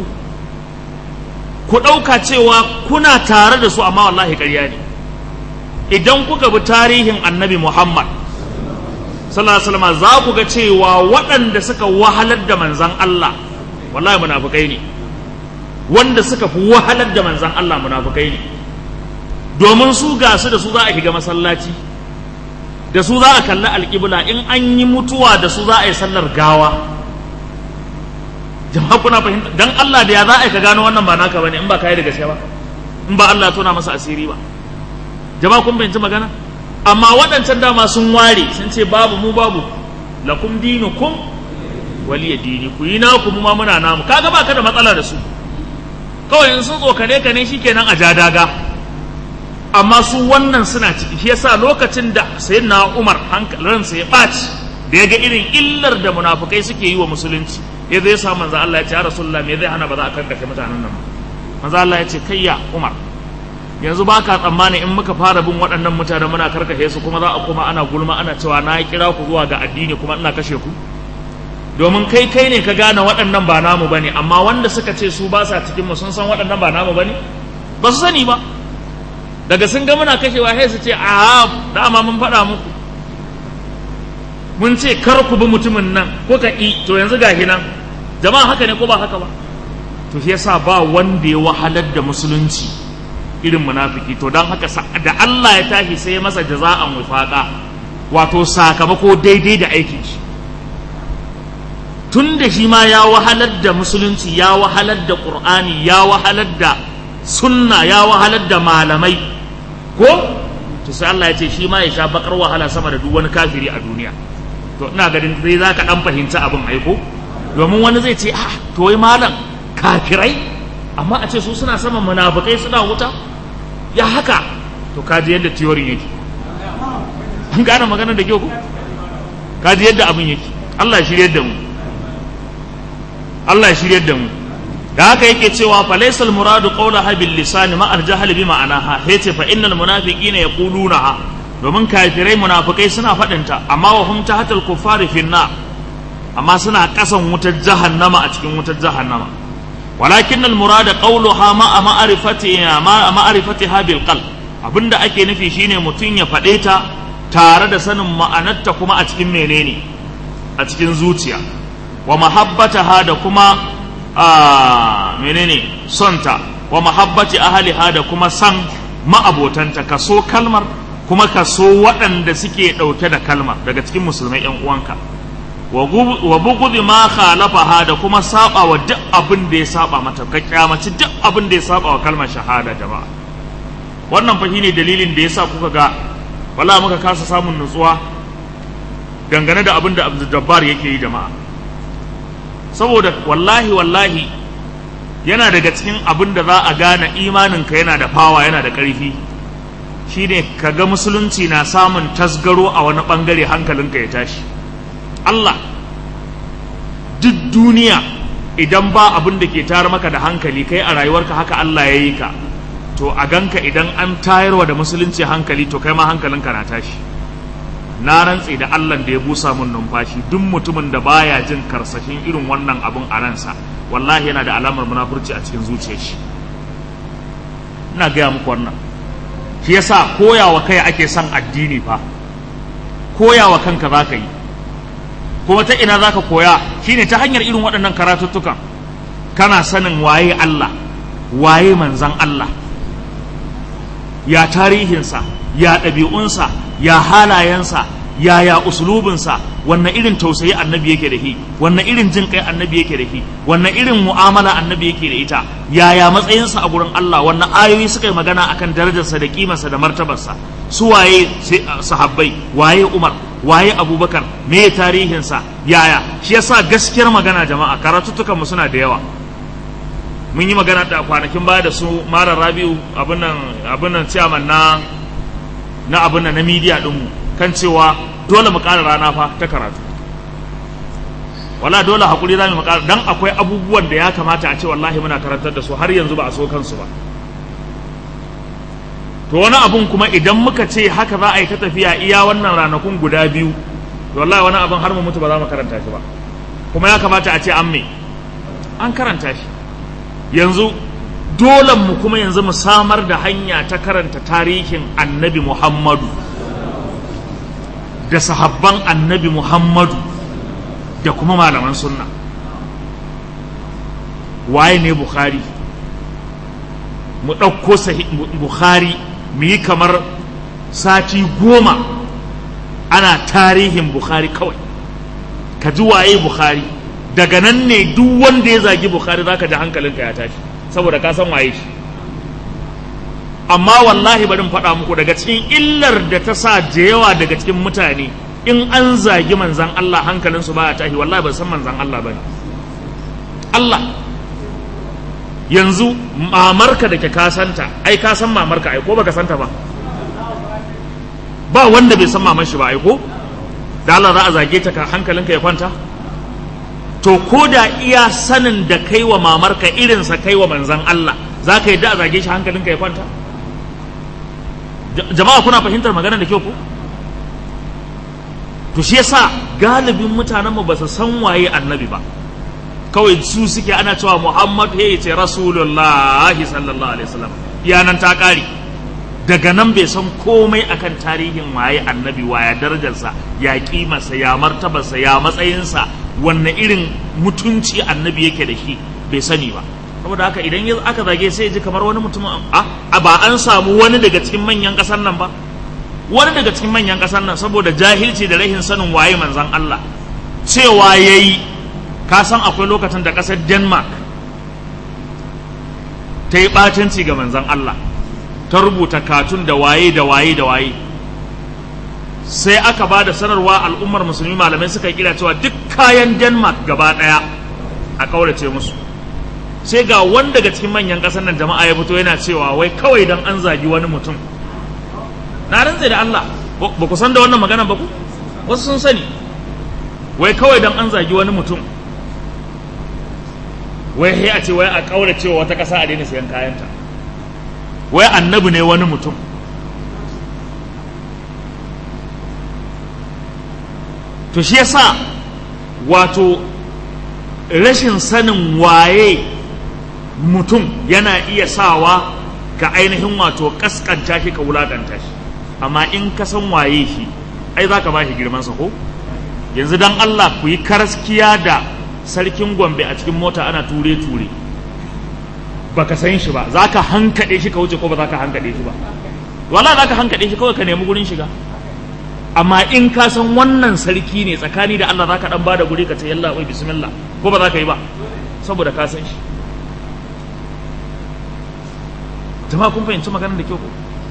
ku ɗauka cewa kuna tare da su amma wallahi ƙarya ne idan kuka bi tarihin annabi muhammad sallallahu alaihi wasallam za ku ga cewa waɗanda suka wahalar da manzan Allah wallahi munafukai ne wanda suka fi wahalar da manzan Allah munafukai ne domin su ga su da su za a shiga masallaci da su za a kalli alƙibla in an yi mutuwa da su za a yi sallar gawa jama'a kuna fahimta dan Allah da ya za a ka gano wannan ba naka bane in ba kai da gaske ba in ba Allah tona masa asiri ba jama'a kun fahimci magana amma waɗancan dama sun ware sun ce babu mu babu lakum dinukum waliya dini ku yi naku mu ma muna namu kaga baka da matsala da su kawai in sun tsokane ka ne shikenan a ja daga amma su wannan suna ciki shi yasa lokacin da sayyidina Umar hankalinsa ya ɓaci da ya ga irin illar da munafukai suke yi wa musulunci ya zai sa manzo Allah ya ce ya rasulullah me zai hana ba za a karkace mutanen nan ba manzo Allah ya ce kai ya Umar yanzu ba ka tsammani in muka fara bin waɗannan mutanen muna karkashe su kuma za a kuma ana gulma ana cewa na kira ku zuwa ga addini kuma ina kashe ku domin kai kai ne ka gane waɗannan ba namu bane amma wanda suka ce su ba sa cikin mu sun san waɗannan ba namu bane ba su sani ba daga sun ga muna kashewa sai su ce a dama mun faɗa muku mun ce kar ku bi mutumin nan ko ka i to yanzu gahi nan jama'a haka ne ko ba haka ba to shi yasa ba wanda ya wahalar da musulunci irin munafiki to don haka da Allah ya tashi sai ya masa jaza'an wifaqa wato sakamako daidai da aikin shi tun da shi ma ya wahalar da musulunci ya wahalar da qur'ani ya wahalar da sunna ya wahalar da malamai ko to sai Allah ya ce shi ma ya sha bakar wahala sama da duk wani kafiri a duniya to ina ganin zai za ka dan fahimci abin aiko domin wani zai ce ah to wai malam kafirai amma a ce su suna saman munafukai suna wuta ya haka to kaji yadda tiyorin yake an gane magana da kyau ko kaji yadda abin yake Allah ya shiryar da mu Allah ya shiryar da mu da haka yake cewa fa laysa al muradu qawlaha bil lisan ma al jahl bi ma'anaha yace fa innal munafiqina yaqulunaha domin kafirai munafikai suna faɗinta amma wa hum tahatal kuffari fin nar amma suna kasan wutar jahannama a cikin wutar jahannama walakin al murada qawluha ma ma'rifati ma ma'rifatiha bil qalb abinda ake nufi shine mutum ya faɗe ta tare da sanin ma'anarta kuma a cikin menene a cikin zuciya wa mahabbataha da kuma a menene sonta wa mahabbati ahliha da kuma san ma'abotanta kaso kalmar kuma kaso waɗanda suke ɗauke da kalmar daga cikin musulmai yan uwanka wa bugudi ma khalafaha da kuma saba wa duk abin da ya saba mata ka kyamaci duk abin da ya saba wa kalmar shahada jama'a wannan fa ne dalilin da yasa kuka ga wala muka kasa samun nutsuwa dangane da abin da Abdul Jabbar yake yi jama'a saboda wallahi wallahi yana daga cikin abin da za a gane imaninka yana da fawa yana da ƙarfi shine ka ga musulunci na samun tasgaro a wani ɓangare hankalinka ya tashi Allah duk duniya idan ba abin da ke tayar maka da hankali kai a rayuwarka haka Allah ya yi ka to a ganka idan an tayarwa da musulunci hankali to kai ma hankalinka na tashi na rantse da Allah da ya busa mun numfashi duk mutumin da baya jin karsashin irin wannan abun a ransa wallahi yana da alamar munafurci a cikin zuciyar shi ina gaya muku wannan shi yasa koyawa kai ake son addini fa koyawa kanka za ka yi kuma ta ina za ka koya shine ta hanyar irin waɗannan karatuttukan kana sanin waye Allah waye manzan Allah ya tarihinsa ya ɗabi'unsa ya halayensa yaya usulubinsa wannan irin tausayi annabi yake da shi wannan irin jin kai annabi yake da shi wannan irin mu'amala annabi yake da ita yaya matsayinsa a gurin Allah wannan ayoyi suka yi magana akan darajarsa da kimarsa da martabarsa su waye sahabbai waye Umar waye Abubakar me tarihinsa yaya shi yasa gaskiyar magana jama'a karatuttukan mu suna da yawa mun yi magana da kwanakin baya da su Mara Rabiu abin nan abin nan chairman na na abin nan na media din mu kan cewa dole mu ƙara rana fa ta karatu wala dole hakuri za mu ƙara dan akwai abubuwan da ya kamata a ce wallahi muna karantar da su har yanzu ba a so kansu ba to wani abun kuma idan muka ce haka za a yi ta tafiya iya wannan ranakun guda biyu to wallahi wani abun har mu mutu ba za mu karanta shi ba kuma ya kamata a ce an me an karanta shi yanzu dole mu kuma yanzu mu samar da hanya ta karanta tarihin annabi muhammadu da sahabban annabi Muhammadu da kuma malaman sunna waye ne Bukhari mu ɗauko Bukhari mu yi kamar sati goma ana tarihin Bukhari kawai ka ji waye Bukhari daga nan ne duk wanda ya zagi Bukhari zaka ji hankalinka ya tashi saboda ka san waye shi amma wallahi bari in faɗa muku daga cikin illar da ta sa da yawa daga cikin mutane in an zagi manzan Allah hankalinsu ba ya tashi wallahi ba san manzan Allah ba Allah yanzu mamarka da ke kasanta ai ka san mamarka ai ko baka santa ba ba wanda bai san mamar shi ba ai ko da Allah za a zage ta ka hankalinka ya kwanta to ko da iya sanin da kai wa mamarka irinsa kai wa manzan Allah za ka yi da a zage shi hankalinka ya kwanta jama'a kuna fahimtar maganar da kyau ko to shi yasa galibin mutanen mu ba su san waye annabi ba kawai su suke ana cewa Muhammad ya ce Rasulullahi sallallahu alaihi wasallam yanan ta kare daga nan bai san komai akan tarihin waye annabi waya darajarsa ya kimarsa ya martabarsa ya matsayinsa wanne irin mutunci annabi yake da shi bai sani ba saboda haka idan aka zage sai ji kamar wani mutum a ba an samu wani daga cikin manyan kasar nan ba wani daga cikin manyan kasar nan saboda jahilci da rahin sanin waye manzan Allah cewa yayi ka san akwai lokacin da kasar Denmark ta yi batanci ga manzan Allah ta rubuta katun da waye da waye da waye sai aka ba da sanarwa al'ummar musulmi malamai suka kira cewa duk kayan Denmark gaba daya a kaurace musu sai ga wanda daga cikin manyan ƙasar nan jama'a ya fito yana cewa wai kawai dan an zagi wani mutum na rantse da Allah ba ku san da wannan magana ba ku wasu sun sani wai kawai dan an zagi wani mutum wai sai a ce wai a kaura cewa wata ƙasa a daina sayan kayanta wai annabi ne wani mutum to shi yasa wato rashin sanin waye mutum yana iya sawa ka ainihin wato kaskanta shi ka wulakanta shi amma in ka san waye shi ai za ka ba shi girmansa ko yanzu dan Allah ku yi karaskiya da sarkin gombe a cikin mota ana ture-ture baka san shi ba za ka hankaɗe shi ka wuce ko ba za ka hankaɗe shi ba wala za ka hankaɗe shi kawai ka nemi gurin shiga amma in ka san wannan sarki ne tsakani da Allah za ka ɗan ba da guri ka ce yalla wai bismillah ko ba za ka yi ba saboda ka san shi jama'a kun fahimci maganar da kyau ko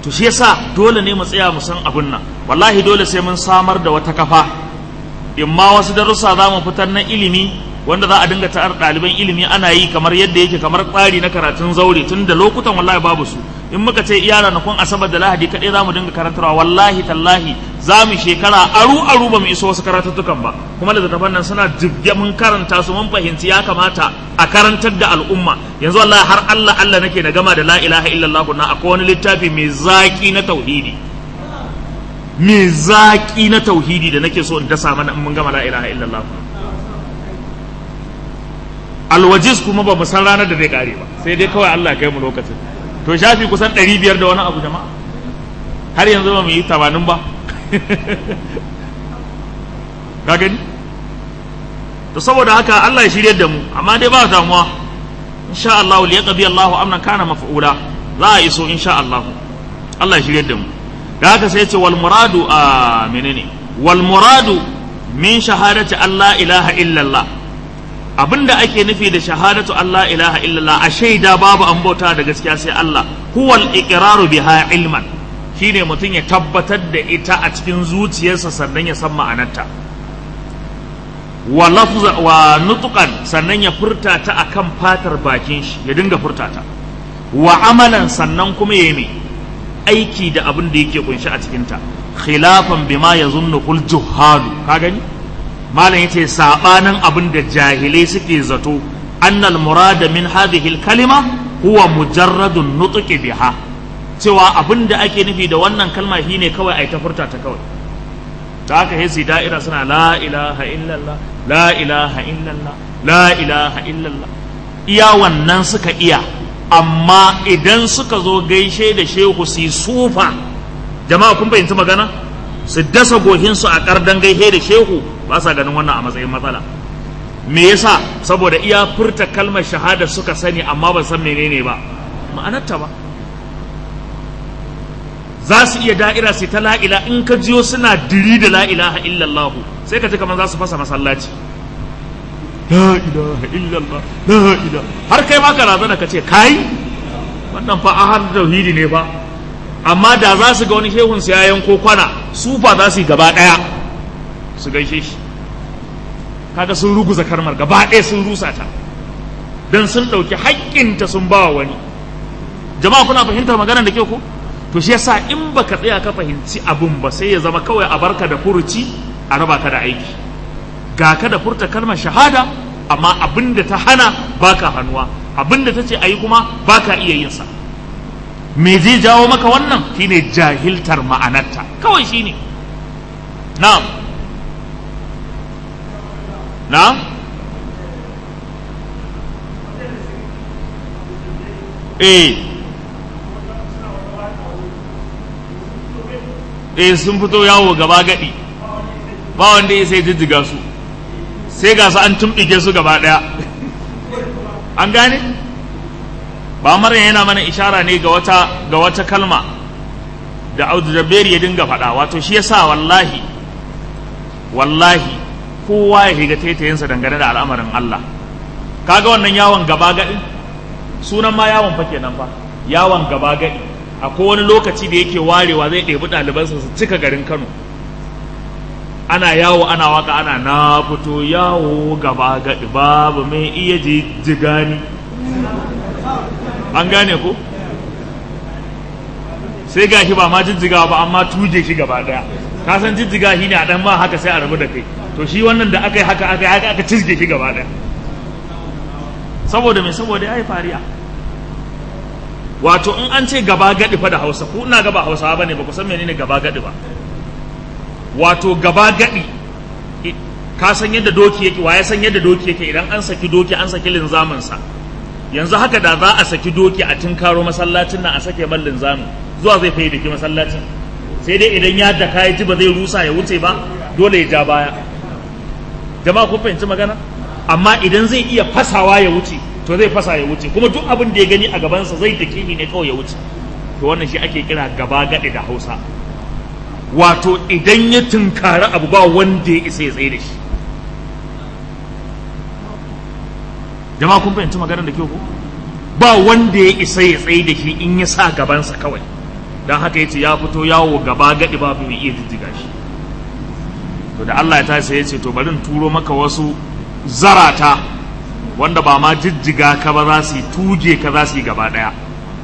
to shi yasa dole ne mu tsaya mu san abin nan wallahi dole sai mun samar da wata kafa in ma wasu darussa za mu fitar na ilimi wanda za a dinga ta'ar ɗaliban ilimi ana yi kamar yadda yake kamar tsari na karatun zaure tun da lokutan wallahi babu su in muka ce iya ranakun asabar da lahadi kaɗai za mu dinga karantarwa wallahi tallahi za mu shekara aru aru ba mu iso wasu karatuttukan ba kuma littattafan nan suna jibge mun karanta su mun fahimci ya kamata a karantar da al'umma yanzu wallahi har Allah Allah nake na gama da la ilaha illallah na akwai wani littafi mai zaki na tauhidi mai zaki na tauhidi da nake so in dasa mana in mun gama la ilaha illallah alwajiz kuma ba mu san ranar da zai kare ba sai dai kawai Allah kai mu lokacin to shafi kusan 500 da wani abu jama'a har yanzu ba mu yi 80 ba ka gani to saboda haka Allah ya shirye da mu amma dai ba damuwa insha Allah li yaqdi Allahu amran kana maf'ula za a iso insha Allah Allah ya shirye da mu da haka sai ya ce wal muradu a menene wal muradu min shahadati Allah ilaha illallah abinda ake nufi da shahadatu Allah ilaha illallah a shaida babu an bauta da gaskiya sai Allah huwal iqraru biha ilman shine mutum ya tabbatar da ita a cikin zuciyarsa sannan ya san ma'anarta wa lafza wa nutqan sannan ya furta ta akan fatar bakin shi ya dinga furta ta wa amalan sannan kuma ya yi aiki da abin da yake kunshi a cikin ta khilafan bima yazunnu qul juhalu ka gani malam yace sabanin abin da jahilai suke zato annal murada min hadhihi kalima huwa mujarradun nutqi biha cewa abin da ake nufi da wannan kalma shine kawai ai ta furta ta kawai ta haka sai da'ira suna la ilaha illallah la ilaha illallah la ilaha illallah iya wannan suka iya amma idan suka zo gaishe da shehu su sufa jama'a kun fahimci magana su dasa gohinsu a kardan gaishe da shehu ba sa ganin wannan a matsayin matsala me yasa saboda iya furta kalmar shahada suka sani amma ba san menene ba ma'anarta ba za su iya da'ira sai ta la'ila in ka jiyo suna diri da la'ilaha illallahu sai ka ji kamar za su fasa masallaci la ilaha illallah la ilaha har kai ma ka razana ka ce kai wannan fa a har tauhidi ne fa amma da za su ga wani shehun su ya yanko kwana su fa za su yi gaba daya su gaishe shi kaga sun ruguza karmar gaba ɗaya sun rusa ta dan sun ɗauki haƙƙinta sun ba wani jama'a kuna fahimtar maganar da ke ko to shi yasa in baka tsaya ka fahimci abun ba sai ya zama kawai a barka da furuci a raba ka da aiki ga ka da furta kalmar shahada amma abin da ta hana baka hannuwa abin da ta ce ayi kuma baka iya yin sa me zai jawo maka wannan shine jahiltar ma'anarta kawai shine na'am na'am eh eh sun fito yawo gaba gadi ba wanda ya sai jijjiga su sai ga su an tumɓike su gaba ɗaya an gane ba maryam yana mana ishara ne ga wata ga wata kalma da audu jabberi ya dinga faɗa wato shi yasa wallahi wallahi kowa ya shiga taitayinsa dangane da al'amarin Allah kaga wannan yawon gaba gadi sunan ma yawon fa kenan fa yawon gaba gadi akwai wani lokaci da yake warewa zai ɗebi ɗalibansa su cika garin Kano ana yawo ana waka ana na fito yawo gaba gaɗi babu mai iya jigani an gane ko sai ga shi ba ma jijjiga ba amma tuje shi gaba ɗaya ka san jijjiga shi ne a ɗan ba haka sai a rabu da kai to shi wannan da aka yi haka aka yi haka aka cizge shi gaba ɗaya saboda mai saboda ya yi fariya wato in an ce gaba gaɗi fa da hausa ku ina gaba hausawa ba ne ba ku san menene gaba gaɗi ba wato gaba gaɗi ka san yadda doki yake wa ya san yadda doki yake idan an saki doki an saki linzaminsa yanzu haka da za a saki doki a tunkaro masallacin nan a sake man linzamin zuwa zai fayi dake masallacin sai dai idan ya da ya ji ba zai rusa ya wuce ba dole ya ja baya jama'a kun fahimci magana amma idan zai iya fasawa ya wuce to zai fasa ya wuce kuma duk abin da ya gani a gabansa zai dake ne kawai ya wuce to wannan shi ake kira gaba gaɗi da hausa wato idan ya tunkari abu ba wanda ya isa ya tsaye da shi jama'a kun fahimci maganar da kyau ko ba wanda ya isa ya tsaye da shi in ya sa gabansa kawai don haka yace ya fito yawo gaba gadi babu mai iya jijjiga shi to da Allah ya tashi ya ce to bari in turo maka wasu zarata wanda ba ma jijjiga ka ba za su yi tuge ka za su yi gaba daya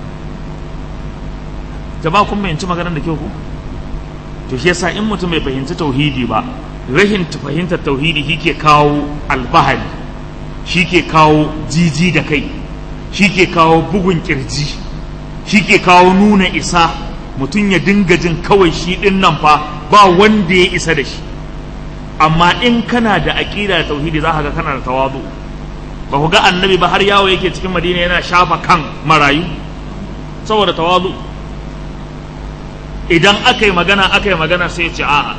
jama'a kun fahimci maganar da kyau ku to shi yasa in mutum bai fahimci tauhidi ba rahin fahimtar tauhidi shi ke kawo albahari shi ke kawo jiji da kai shi ke kawo bugun kirji shi ke kawo nuna isa mutum ya dinga jin kawai shi din nan fa ba wanda ya isa da shi amma in kana da aƙida da tauhidi za ka ga kana da tawazu ba ku ga annabi ba har yawo yake cikin madina yana shafa kan marayu saboda tawazu idan aka yi magana aka yi magana sai ya ce a'a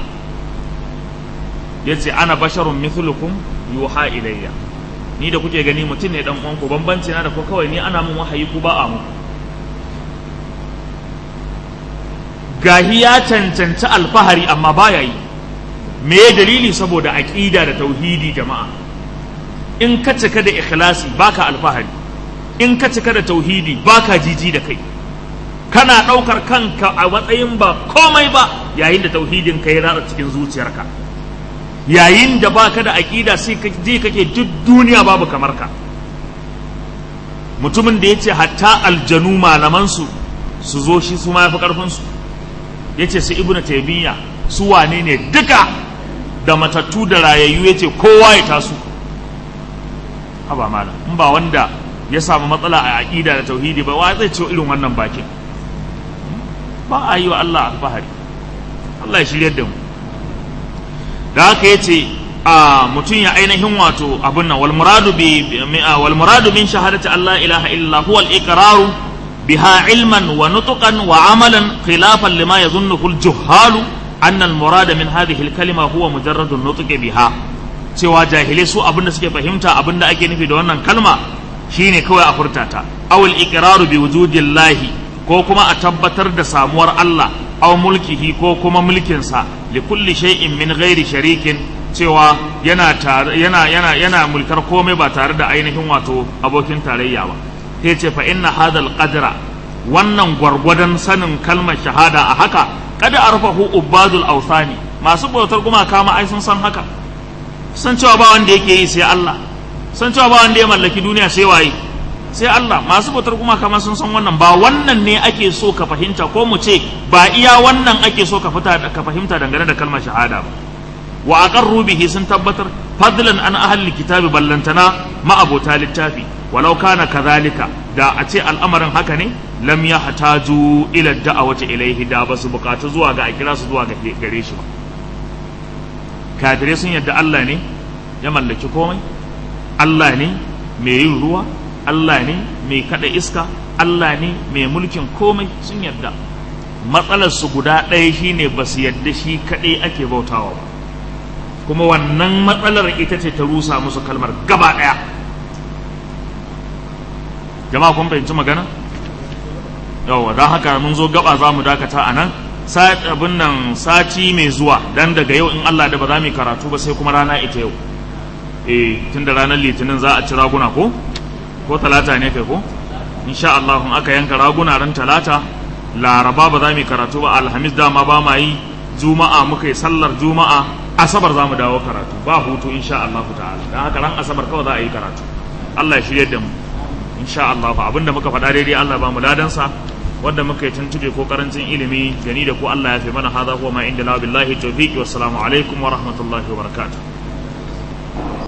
ya ce ana basharun mithlukum yuha ilayya ni da kuke gani mutum ne dan uwanku bambanci na da ko kawai ni ana mun wahayi ku ba a mu gahi ya cancanci alfahari amma baya yi me dalili saboda aqida da tauhidi jama'a in ka cika da ikhlasi baka alfahari in ka cika da tauhidi baka jiji da kai kana ɗaukar kanka a matsayin ba komai ba yayin da tauhidin ka ya ratsa cikin zuciyarka yayin da baka da aƙida sai ka je kake duk duniya babu kamar ka mutumin da ya ce hatta aljanu malamansu su zo shi su ma yafi ƙarfinsu ya ce su ibnu taimiyya su wane ne duka da matattu da rayayyu ya ce kowa ya tasu haba malam in ba wanda ya samu matsala a aƙida da tauhidi ba wa zai ce irin wannan bakin ba a yi wa Allah alfahari Allah ya shirya da mu da haka ya ce a mutum ya ainihin wato abin nan wal muradu bi wal muradu min shahadati Allah ilaha illa huwa al iqraru biha ilman wa nutqan wa amalan khilafan lima yadhunnuhu al juhalu anna al murada min hadhihi al kalima huwa mujarrad an nutqi biha cewa jahilai su abin da suke fahimta abin da ake nufi da wannan kalma shine kawai a furtata aw al iqraru bi wujudillahi ko kuma a tabbatar da samuwar Allah aw mulkihi ko kuma mulkinsa li kulli shay'in min ghairi sharikin cewa yana yana yana yana mulkar komai ba tare da ainihin wato abokin tarayya ba sai ce fa inna hadal qadra wannan gwargwadon sanin kalmar shahada a haka kada arfahu ubadul awthani masu bautar gumaka ma ai sun san haka san cewa ba wanda yake yi sai Allah san cewa ba wanda ya mallaki duniya sai waye sai Allah masu bautar kuma kama sun san wannan ba wannan ne ake so ka fahimta ko mu ce ba iya wannan ake so ka fita ka fahimta dangane da kalmar shahada ba wa aqarru bihi sun tabbatar fadlan an ahli kitabi ballantana ma abota littafi walau kana kadhalika da a ce al'amarin haka ne lam yahtaju ila da'awati ilayhi da basu bukatu zuwa ga a kira su zuwa ga gare shi ba kafirai sun yadda Allah ne ya mallaki komai Allah ne mai yin ruwa Allah ne mai kada iska Allah ne mai mulkin komai sun yarda matsalar su guda ɗaya shine ba su yarda shi kaɗai ake bautawa ba kuma wannan matsalar ita ce ta rusa musu kalmar gaba ɗaya jama'a kun fahimci magana yawa don haka mun zo gaba za mu dakata a nan abin nan sati mai zuwa dan daga yau in Allah da ba za mu yi karatu ba sai kuma rana ita yau eh tun da ranar litinin za a ci raguna ko ko talata ne kai ko insha Allah in aka yanka raguna ran talata laraba ba za mu karatu ba alhamis dama ba ma yi juma'a muka yi sallar juma'a asabar za mu dawo karatu ba hutu insha Allah ta'ala dan haka ran asabar kawai za a yi karatu Allah ya shirye da mu insha Allah abinda muka faɗa daidai Allah ba mu ladansa wanda muka yi tuntube ko karancin ilimi gani da ko Allah ya fi mana hadha huwa ma inda la billahi tawfiq wassalamu alaikum wa rahmatullahi wa barakatuh